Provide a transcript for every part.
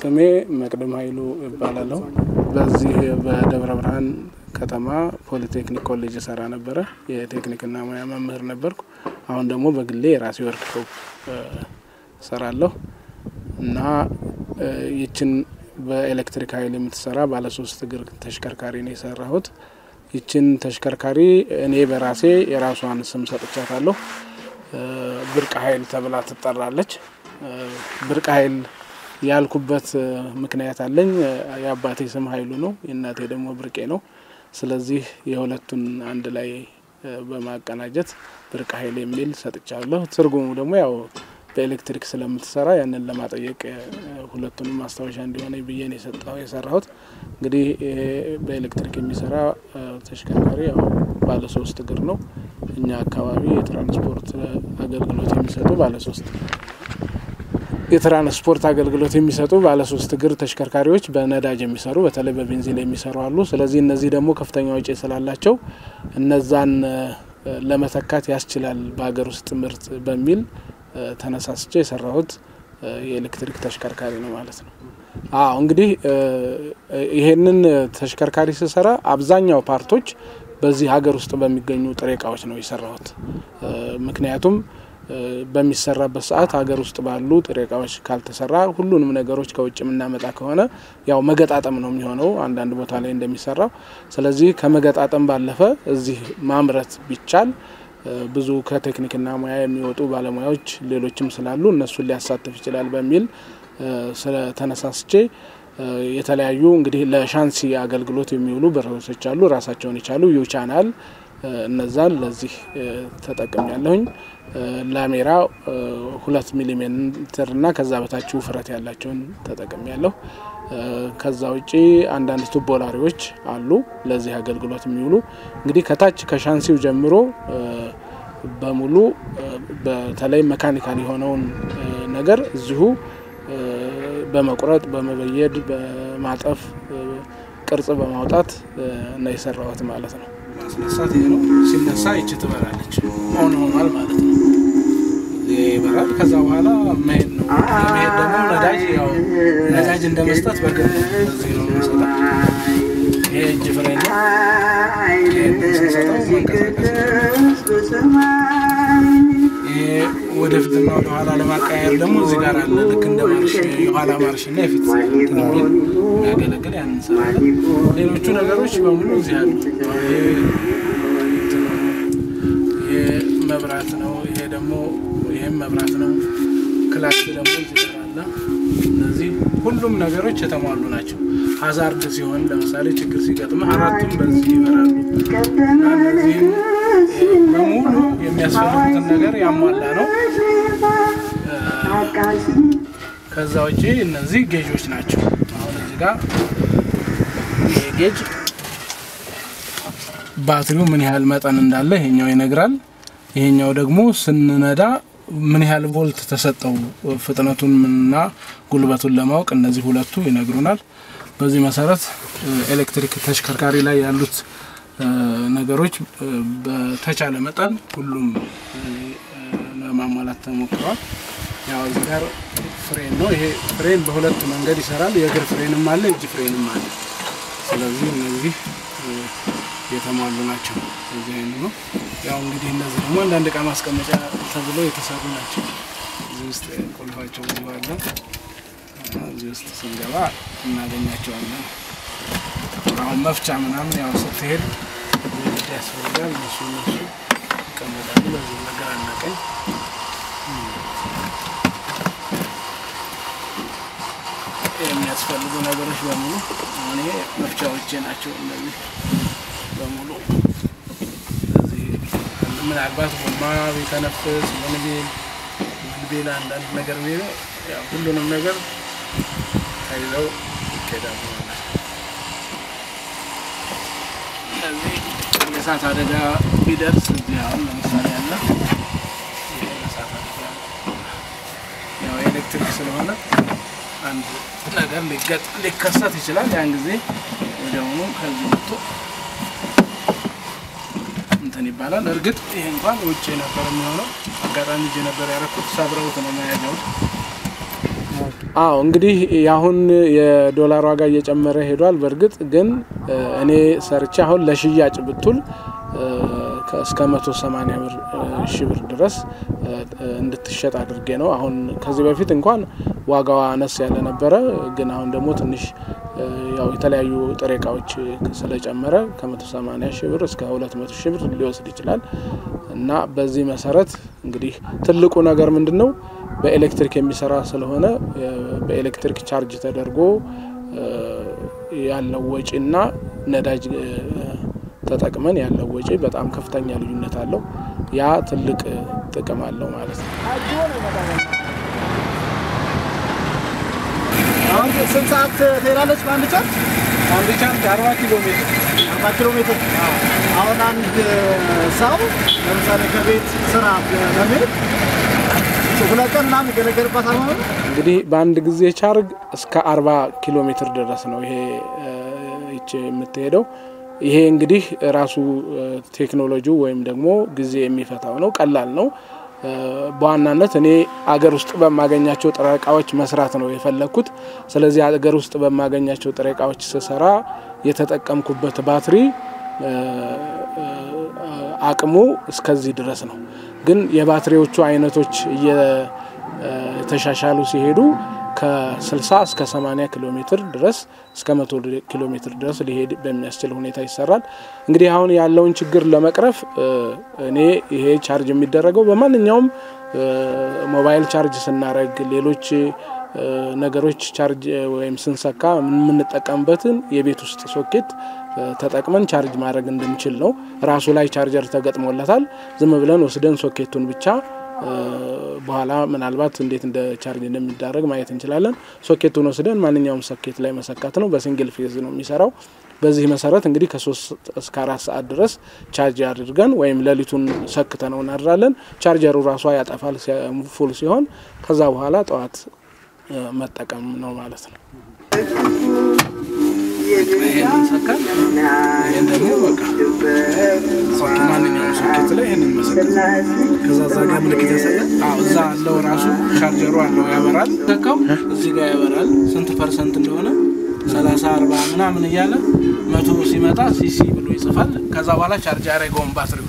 ስሜ መቅደም ኃይሉ እባላለሁ። በዚህ በደብረ ብርሃን ከተማ ፖሊቴክኒክ ኮሌጅ እሰራ ነበረ። የቴክኒክና ሙያ መምህር ነበርኩ። አሁን ደግሞ በግሌ የራሴ ወርክሾፕ እሰራለሁ እና ይችን በኤሌክትሪክ ኃይል የምትሰራ ባለሶስት እግር ተሽከርካሪ ነው የሰራሁት። ይችን ተሽከርካሪ እኔ በራሴ የራሷን ስም ሰጥቻታለሁ። ብርቅ ኃይል ተብላ ትጠራለች። ብርቅ ኃይል ያልኩበት ምክንያት አለኝ። የአባቴ ስም ኃይሉ ነው፣ የእናቴ ደግሞ ብርቄ ነው። ስለዚህ የሁለቱን አንድ ላይ በማቀናጀት ብርቅ ኃይል የሚል ሰጥቻለሁ። ትርጉሙ ደግሞ ያው በኤሌክትሪክ ስለምትሰራ ያንን ለማጠየቅ ሁለቱንም ማስታወሻ እንዲሆነ ብዬ ነው የሰጠው የሰራሁት። እንግዲህ ይሄ በኤሌክትሪክ የሚሰራ ተሽከርካሪ ያው ባለ ሶስት እግር ነው። እኛ አካባቢ የትራንስፖርት አገልግሎት የሚሰጡ ባለ ሶስት የትራንስፖርት አገልግሎት የሚሰጡ ባለ ሶስት እግር ተሽከርካሪዎች በነዳጅ የሚሰሩ በተለይ በቤንዚን የሚሰሩ አሉ። ስለዚህ እነዚህ ደግሞ ከፍተኛ ወጪ ስላላቸው እነዛን ለመተካት ያስችላል በሀገር ውስጥ ምርት በሚል ተነሳስቼ የሰራሁት የኤሌክትሪክ ተሽከርካሪ ነው ማለት ነው። አዎ እንግዲህ ይሄንን ተሽከርካሪ ስሰራ አብዛኛው ፓርቶች በዚህ ሀገር ውስጥ በሚገኙ ጥሬ እቃዎች ነው የሰራሁት። ምክንያቱም በሚሰራበት ሰዓት ሀገር ውስጥ ባሉ ጥሬ እቃዎች ካልተሰራ ሁሉንም ነገሮች ከውጭ የምናመጣ ከሆነ ያው መገጣጠም ነው የሚሆነው አንዳንድ ቦታ ላይ እንደሚሰራው። ስለዚህ ከመገጣጠም ባለፈ እዚህ ማምረት ቢቻል ብዙ ከቴክኒክና ሙያ የሚወጡ ባለሙያዎች ሌሎችም ስላሉ እነሱን ሊያሳትፍ ይችላል በሚል ስለተነሳስቼ የተለያዩ እንግዲህ ለሻንሲ አገልግሎት የሚውሉ ብረቶች አሉ ራሳቸውን የቻሉ ዩ ቻናል እነዛን ለዚህ ተጠቅም ያለሁኝ ላሜራ ሁለት ሚሊሜትር እና ከዛ በታች ውፍረት ያላቸውን ተጠቅም ያለሁ። ከዛ ውጪ አንዳንድ ቱቦላሪዎች አሉ ለዚህ አገልግሎት የሚውሉ እንግዲህ ከታች ከሻንሲው ጀምሮ በሙሉ በተለይ መካኒካል የሆነውን ነገር እዚሁ በመቁረጥ በመበየድ በማጠፍ ቅርጽ በማውጣት ነው የሰራሁት ማለት ነው። ማስነሳት ይሄ ነው። ሲነሳ ይቺ ትበራለች። ኦን ሆኗል ማለት ነው። ይበራል። ከዛ በኋላ መሄድ ነው። መሄድ ደግሞ ነዳጅ ያው ነዳጅ እንደ መስጠት በግብ በዚህ ነው የምንሰጠው። ይሄ እጅ ፍሬን ነው። ስንሰጠው መንቀሳቀስ ይሄ ወደፊትና ወደኋላ ለማቀያየር ደግሞ እዚህ ጋር አለ። ልክ እንደ ማርሽ የኋላ ማርሽ እና የፊት የሚል የሚያገለግል ያን እንሰራለን። ሌሎቹ ነገሮች በሙሉ እዚህ አሉ። ይሄ መብራት ነው። ይሄ ደግሞ ይሄም መብራት ነው። ክላስ ደግሞ እዚህ ጋር አለ። እነዚህ ሁሉም ነገሮች የተሟሉ ናቸው። ሀዛርድ ሲሆን ለምሳሌ ችግር ሲገጥም አራቱም በዚህ ይበራሉ እና እነዚህም በሙሉ የሚያስፈልጉትን ነገር ያሟላ ነው። ከዛ ውጪ እነዚህ ጌጆች ናቸው። አሁን እዚህ ጋር ይሄ ጌጅ ባትሪው ምን ያህል መጠን እንዳለ ይሄኛው ይነግራል። ይሄኛው ደግሞ ስንነዳ ምን ያህል ቮልት ተሰጠው ፍጥነቱን እና ጉልበቱን ለማወቅ እነዚህ ሁለቱ ይነግሩናል። በዚህ መሰረት ኤሌክትሪክ ተሽከርካሪ ላይ ያሉት ነገሮች በተቻለ መጠን ሁሉም ለማሟላት ተሞክረዋል። ያው እዚህ ጋር ፍሬን ነው። ይሄ ፍሬን በሁለት መንገድ ይሰራል። የእግር ፍሬንም አለ፣ እጅ ፍሬንም አለ። ስለዚህ እነዚህ የተሟሉ ናቸው። እዚህ አይነት ነው። ያው እንግዲህ እነዚህ ደግሞ አንዳንድ እቃ ማስቀመጫ ተብሎ የተሰሩ ናቸው። እዚህ ውስጥ ቁልፋቸው ብዙ አለ። እዚህ ውስጥ ስንገባ እናገኛቸዋለን። አሁን መፍቻ ምናምን ያው ስትሄድ ያስፈልጋል። እነሱ እነሱ ይቀመጣሉ። በዚህ ነገር አናቀኝ የሚያስፈልጉ ነገሮች በሙሉ አሁን ይሄ መፍቻዎቼ ናቸው። እነዚህ በሙሉ እዚህ ምናልባት ጎማ ቢተነፍስ ምን ቢል ምን ቢል አንዳንድ ነገር ቢል ያው ሁሉንም ነገር ተይዘው ይኬዳሉ ማለት ነው። እነዚህ የእሳት አደጋ ቢደርስ እዚህ አሁን ለምሳሌ ያለ ይሄ የእሳት አደጋ ያው ኤሌክትሪክ ስለሆነ አንድ ነገር ሊገጥ ሊከሰት ይችላል። ያን ጊዜ ወዲያውኑ ከዚህ ወጥቶ እንትን ይባላል። እርግጥ ይሄ እንኳን ውጭ ነበር የሚሆነው። አጋጣሚ እጄ ነበር ያደረኩት። ሰብረውት ነው መያዣውን አዎ እንግዲህ የአሁን የዶላር ዋጋ እየጨመረ ሄዷል። በእርግጥ ግን እኔ ሰርቼ አሁን ለሽያጭ ብቱል እስከ መቶ ሰማኒያ ብር ሺ ብር ድረስ እንድትሸጥ አድርጌ ነው። አሁን ከዚህ በፊት እንኳን ዋጋዋ አነስ ያለ ነበረ። ግን አሁን ደግሞ ትንሽ ያው የተለያዩ ጥሬ እቃዎች ስለጨመረ ከመቶ ሰማኒያ ሺ ብር እስከ ሁለት መቶ ሺ ብር ሊወስድ ይችላል እና በዚህ መሰረት እንግዲህ ትልቁ ነገር ምንድን ነው በኤሌክትሪክ የሚሰራ ስለሆነ በኤሌክትሪክ ቻርጅ ተደርጎ ያለው ወጪና ነዳጅ ተጠቅመን ያለው ወጪ በጣም ከፍተኛ ልዩነት አለው። ያ ትልቅ ጥቅም አለው ማለት ነው። አሁን ስንት ሰዓት ትሄዳለች በአንድ ቻርጅ? አንድ ቻርጅ አርባ ኪሎ ሜትር አርባ ኪሎ ሜትር። አሁን አንድ ሰው ለምሳሌ ከቤት ስራ ለመሄድ ሁለት ቀን ምናምን ይገለገልባታል ማለት ነው። እንግዲህ በአንድ ጊዜ ቻርግ እስከ አርባ ኪሎ ሜትር ድረስ ነው ይሄ ይቺ የምትሄደው። ይሄ እንግዲህ ራሱ ቴክኖሎጂው ወይም ደግሞ ጊዜ የሚፈታው ነው። ቀላል ነው። በዋናነት እኔ አገር ውስጥ በማገኛቸው ጥሬ እቃዎች መስራት ነው የፈለግኩት። ስለዚህ አገር ውስጥ በማገኛቸው ጥሬ እቃዎች ስሰራ የተጠቀምኩበት ባትሪ አቅሙ እስከዚህ ድረስ ነው። ግን የባትሪዎቹ አይነቶች እየተሻሻሉ ሲሄዱ ከ60 እስከ 80 ኪሎ ሜትር ድረስ እስከ 100 ኪሎ ሜትር ድረስ ሊሄድ በሚያስችል ሁኔታ ይሰራል። እንግዲህ አሁን ያለውን ችግር ለመቅረፍ እኔ ይሄ ቻርጅ የሚደረገው በማንኛውም ሞባይል ቻርጅ ስናደርግ፣ ሌሎች ነገሮች ቻርጅ ወይም ስንሰካ የምንጠቀምበትን የቤት ውስጥ ሶኬት ተጠቅመን ቻርጅ ማድረግ እንድንችል ነው። ራሱ ላይ ቻርጀር ተገጥሞለታል። ዝም ብለን ወስደን ሶኬቱን ብቻ በኋላ ምናልባት እንዴት እንደ ቻርጅ እንደሚዳረግ ማየት እንችላለን። ሶኬቱን ወስደን ማንኛውም ሶኬት ላይ መሰካት ነው። በሲንግል ፌዝ ነው የሚሰራው። በዚህ መሰረት እንግዲህ ከሶስት እስከ አራት ሰዓት ድረስ ቻርጅ አድርገን ወይም ሌሊቱን ሰክተ ነው እናድራለን። ቻርጀሩ ራሷ ያጠፋል ፉል ሲሆን፣ ከዛ በኋላ ጠዋት መጠቀም ነው ማለት ነው። ይሄንን ሰካል። ይሄን ደግሞ በቃ ማንኛውም ሶኬት ላይ ይሄንን መሰካት ከዛ እዛ ጋር ምልክት ያሳያል። አዎ እዛ አለው ራሱ ቻርጀሩ አለው ያበራል። ሰካው እዚህ ጋር ያበራል ስንት ፐርሰንት እንደሆነ ሰላሳ አርባ ምናምን እያለ መቶ ሲመጣ ሲሲ ብሎ ይጽፋል። ከዛ በኋላ ቻርጅ ያደረገውን ባትሪው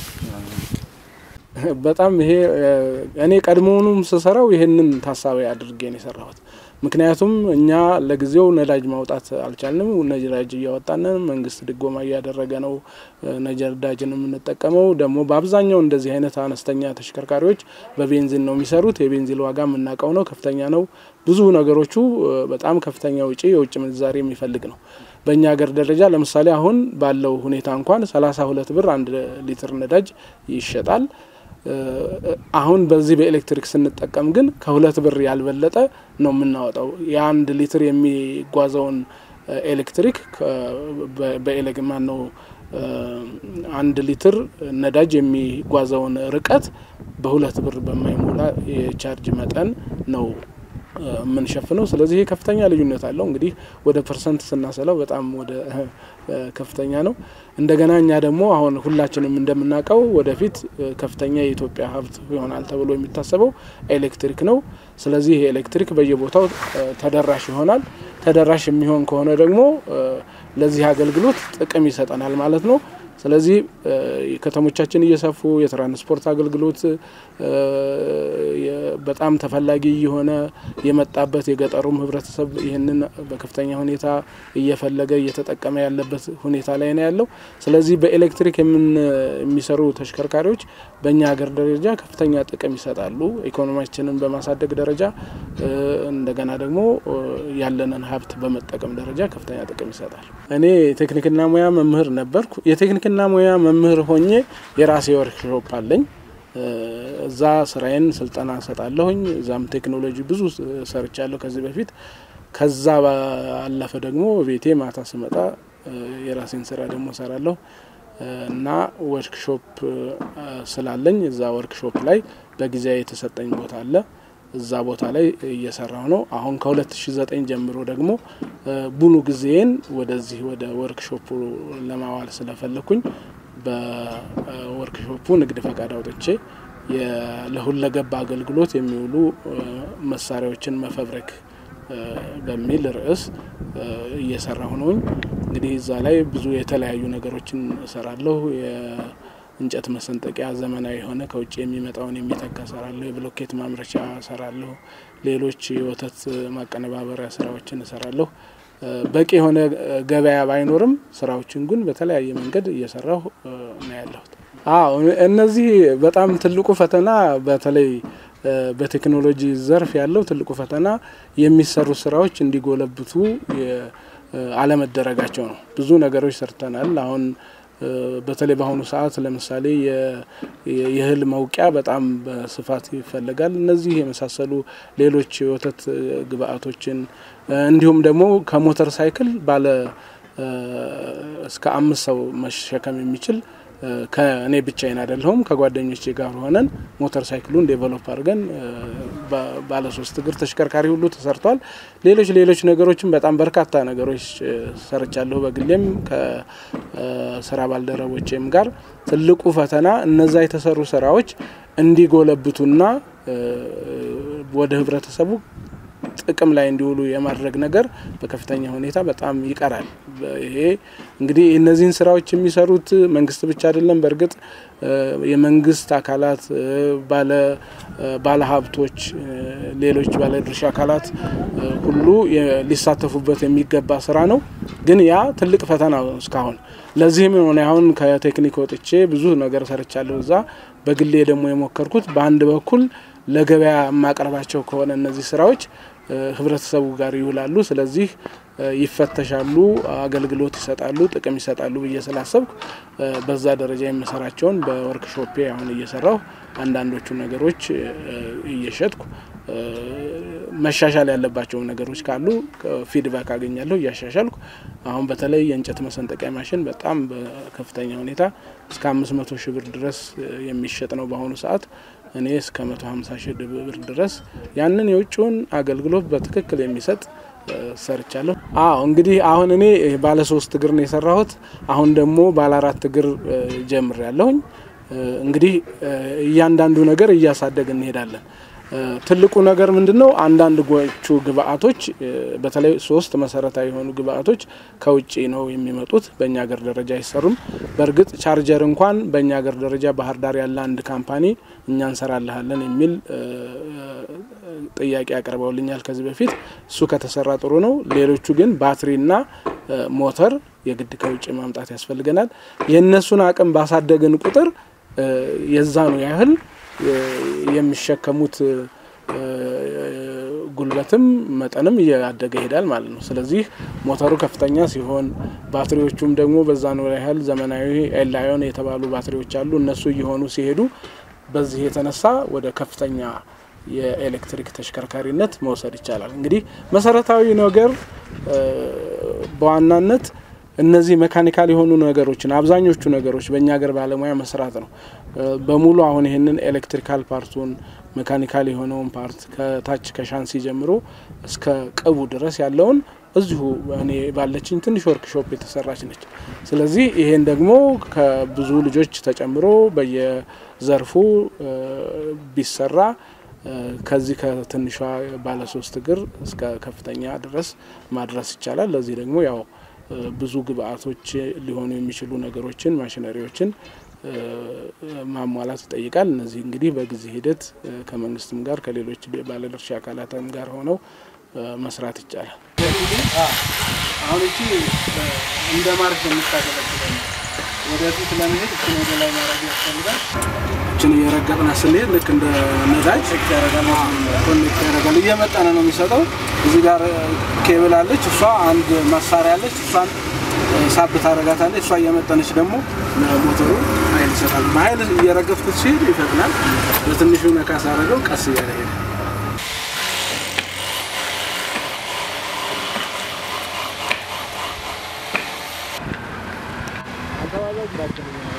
በጣም ይሄ እኔ ቀድሞውኑም ስሰራው ይሄንን ታሳቢ አድርጌ ነው የሰራሁት። ምክንያቱም እኛ ለጊዜው ነዳጅ ማውጣት አልቻልንም። ነዳጅ እያወጣንን መንግስት ድጎማ እያደረገ ነው ነዳጅን የምንጠቀመው። ደግሞ በአብዛኛው እንደዚህ አይነት አነስተኛ ተሽከርካሪዎች በቤንዚን ነው የሚሰሩት። የቤንዚን ዋጋ የምናውቀው ነው፣ ከፍተኛ ነው። ብዙ ነገሮቹ በጣም ከፍተኛ ውጪ የውጭ ምንዛሬ የሚፈልግ ነው። በእኛ ሀገር ደረጃ ለምሳሌ አሁን ባለው ሁኔታ እንኳን ሰላሳ ሁለት ብር አንድ ሊትር ነዳጅ ይሸጣል። አሁን በዚህ በኤሌክትሪክ ስንጠቀም ግን ከሁለት ብር ያልበለጠ ነው የምናወጣው። የአንድ ሊትር የሚጓዘውን ኤሌክትሪክ በኤሌግ ማን ነው አንድ ሊትር ነዳጅ የሚጓዘውን ርቀት በሁለት ብር በማይሞላ የቻርጅ መጠን ነው የምንሸፍነው። ስለዚህ ይህ ከፍተኛ ልዩነት አለው። እንግዲህ ወደ ፐርሰንት ስናሰላው በጣም ወደ ከፍተኛ ነው። እንደገና እኛ ደግሞ አሁን ሁላችንም እንደምናውቀው ወደፊት ከፍተኛ የኢትዮጵያ ሀብት ይሆናል ተብሎ የሚታሰበው ኤሌክትሪክ ነው። ስለዚህ ይህ ኤሌክትሪክ በየቦታው ተደራሽ ይሆናል። ተደራሽ የሚሆን ከሆነ ደግሞ ለዚህ አገልግሎት ጥቅም ይሰጠናል ማለት ነው። ስለዚህ ከተሞቻችን እየሰፉ የትራንስፖርት አገልግሎት በጣም ተፈላጊ እየሆነ የመጣበት የገጠሩም ሕብረተሰብ ይህንን በከፍተኛ ሁኔታ እየፈለገ እየተጠቀመ ያለበት ሁኔታ ላይ ነው ያለው። ስለዚህ በኤሌክትሪክ የሚሰሩ ተሽከርካሪዎች በእኛ ሀገር ደረጃ ከፍተኛ ጥቅም ይሰጣሉ። ኢኮኖሚያችንን በማሳደግ ደረጃ እንደገና ደግሞ ያለንን ሀብት በመጠቀም ደረጃ ከፍተኛ ጥቅም ይሰጣል። እኔ ቴክኒክና ሙያ መምህር ነበርኩ። የቴክኒክና ሙያ መምህር ሆኜ የራሴ ወርክሾፕ አለኝ። እዛ ስራዬን ስልጠና ሰጣለሁኝ። እዛም ቴክኖሎጂ ብዙ ሰርቻለሁ ከዚህ በፊት። ከዛ ባለፈ ደግሞ ቤቴ ማታ ስመጣ የራሴን ስራ ደግሞ ሰራለሁ እና ወርክሾፕ ስላለኝ እዛ ወርክሾፕ ላይ በጊዜያዊ የተሰጠኝ ቦታ አለ። እዛ ቦታ ላይ እየሰራሁ ነው። አሁን ከ2009 ጀምሮ ደግሞ ሙሉ ጊዜን ወደዚህ ወደ ወርክሾፑ ለማዋል ስለፈለኩኝ በወርክሾፑ ንግድ ፈቃድ አውጥቼ ለሁለገብ አገልግሎት የሚውሉ መሳሪያዎችን መፈብረክ በሚል ርዕስ እየሰራሁ ነውኝ። እንግዲህ እዛ ላይ ብዙ የተለያዩ ነገሮችን እሰራለሁ። የእንጨት መሰንጠቂያ ዘመናዊ የሆነ ከውጭ የሚመጣውን የሚተካ እሰራለሁ። የብሎኬት ማምረቻ እሰራለሁ። ሌሎች የወተት ማቀነባበሪያ ስራዎችን እሰራለሁ። በቂ የሆነ ገበያ ባይኖርም ስራዎችን ግን በተለያየ መንገድ እየሰራሁ ነው ያለሁት። አዎ እነዚህ በጣም ትልቁ ፈተና በተለይ በቴክኖሎጂ ዘርፍ ያለው ትልቁ ፈተና የሚሰሩ ስራዎች እንዲጎለብቱ አለመደረጋቸው ነው። ብዙ ነገሮች ሰርተናል። አሁን በተለይ በአሁኑ ሰዓት ለምሳሌ የእህል መውቂያ በጣም በስፋት ይፈለጋል። እነዚህ የመሳሰሉ ሌሎች የወተት ግብአቶችን እንዲሁም ደግሞ ከሞተር ሳይክል ባለ እስከ አምስት ሰው መሸከም የሚችል ከእኔ ብቻዬን አይደለሁም ከጓደኞቼ ጋር ሆነን ሞተር ሳይክሉን ዴቨሎፕ አድርገን ባለ ሶስት እግር ተሽከርካሪ ሁሉ ተሰርቷል። ሌሎች ሌሎች ነገሮችም በጣም በርካታ ነገሮች ሰርቻለሁ። በግሌም ከስራ ባልደረቦቼም ጋር ትልቁ ፈተና እነዛ የተሰሩ ስራዎች እንዲጎለብቱና ወደ ህብረተሰቡ ጥቅም ላይ እንዲውሉ የማድረግ ነገር በከፍተኛ ሁኔታ በጣም ይቀራል። ይሄ እንግዲህ እነዚህን ስራዎች የሚሰሩት መንግስት ብቻ አይደለም። በእርግጥ የመንግስት አካላት፣ ባለ ሀብቶች፣ ሌሎች ባለድርሻ አካላት ሁሉ ሊሳተፉበት የሚገባ ስራ ነው። ግን ያ ትልቅ ፈተና ነው እስካሁን። ለዚህም ሆነ አሁን ከቴክኒክ ወጥቼ ብዙ ነገር ሰርቻለሁ። እዛ በግሌ ደግሞ የሞከርኩት በአንድ በኩል ለገበያ የማቀርባቸው ከሆነ እነዚህ ስራዎች ህብረተሰቡ ጋር ይውላሉ። ስለዚህ ይፈተሻሉ፣ አገልግሎት ይሰጣሉ፣ ጥቅም ይሰጣሉ ብዬ ስላሰብኩ በዛ ደረጃ የምሰራቸውን በወርክሾፔ አሁን እየሰራሁ አንዳንዶቹ ነገሮች እየሸጥኩ መሻሻል ያለባቸው ነገሮች ካሉ ፊድባክ አገኛለሁ እያሻሻልኩ። አሁን በተለይ የእንጨት መሰንጠቂያ ማሽን በጣም በከፍተኛ ሁኔታ እስከ አምስት መቶ ሺህ ብር ድረስ የሚሸጥ ነው በአሁኑ ሰዓት። እኔ እስከ መቶ ሀምሳ ሺህ ብር ድረስ ያንን የውጭውን አገልግሎት በትክክል የሚሰጥ ሰርቻለሁ። አዎ እንግዲህ አሁን እኔ ባለ ሶስት እግር ነው የሰራሁት። አሁን ደግሞ ባለ አራት እግር ጀምር ያለሁኝ። እንግዲህ እያንዳንዱ ነገር እያሳደግ እንሄዳለን። ትልቁ ነገር ምንድን ነው? አንዳንዶቹ ግብአቶች በተለይ ሶስት መሰረታዊ የሆኑ ግብአቶች ከውጭ ነው የሚመጡት፣ በእኛ ሀገር ደረጃ አይሰሩም። በእርግጥ ቻርጀር እንኳን በእኛ ሀገር ደረጃ ባህር ዳር ያለ አንድ ካምፓኒ እኛ እንሰራልሃለን የሚል ጥያቄ አቅርበውልኛል ከዚህ በፊት። እሱ ከተሰራ ጥሩ ነው። ሌሎቹ ግን ባትሪና ሞተር የግድ ከውጭ ማምጣት ያስፈልገናል። የእነሱን አቅም ባሳደግን ቁጥር የዛኑ ያህል የሚሸከሙት ጉልበትም መጠንም እያደገ ይሄዳል ማለት ነው። ስለዚህ ሞተሩ ከፍተኛ ሲሆን ባትሪዎቹም ደግሞ በዛ ነው ያህል ዘመናዊ ኤላዮን የተባሉ ባትሪዎች አሉ። እነሱ እየሆኑ ሲሄዱ በዚህ የተነሳ ወደ ከፍተኛ የኤሌክትሪክ ተሽከርካሪነት መውሰድ ይቻላል። እንግዲህ መሰረታዊ ነገር በዋናነት እነዚህ ሜካኒካል የሆኑ ነገሮችን አብዛኞቹ ነገሮች በእኛ ሀገር ባለሙያ መስራት ነው። በሙሉ አሁን ይህንን ኤሌክትሪካል ፓርቱን ሜካኒካል የሆነውን ፓርት ከታች ከሻንሲ ጀምሮ እስከ ቅቡ ድረስ ያለውን እዚሁ እኔ ባለችኝ ትንሽ ወርክሾፕ የተሰራች ነች። ስለዚህ ይሄን ደግሞ ከብዙ ልጆች ተጨምሮ በየዘርፉ ቢሰራ ከዚህ ከትንሿ ባለሶስት እግር እስከ ከፍተኛ ድረስ ማድረስ ይቻላል። ለዚህ ደግሞ ያው ብዙ ግብአቶች ሊሆኑ የሚችሉ ነገሮችን ማሽነሪዎችን ማሟላት ይጠይቃል። እነዚህ እንግዲህ በጊዜ ሂደት ከመንግስትም ጋር ከሌሎች ባለድርሻ አካላትም ጋር ሆነው መስራት ይቻላል። አሁን እቺ እንደ ማርክ የምታገለግለ ወደፊት ለመሄድ እችን ወደ ላይ ማድረግ ያስፈልጋል። እችን እየረገጥና ስንሄድ ልክ እንደ ነዳጅ ኮኔክት ያደርጋል። እየመጠነ ነው የሚሰጠው። እዚህ ጋር ኬብል አለች፣ እሷ አንድ መሳሪያ አለች። እሷን ሳብ ታደርጋታለች። እሷ እየመጠነች ደግሞ ሞተሩ ኃይል ይሰጣል። በኃይል እየረገፍኩት ሲሄድ ይፈጥናል። በትንሹ ነካ ሳደርገው ቀስ እያለ ሄደ። አካባቢው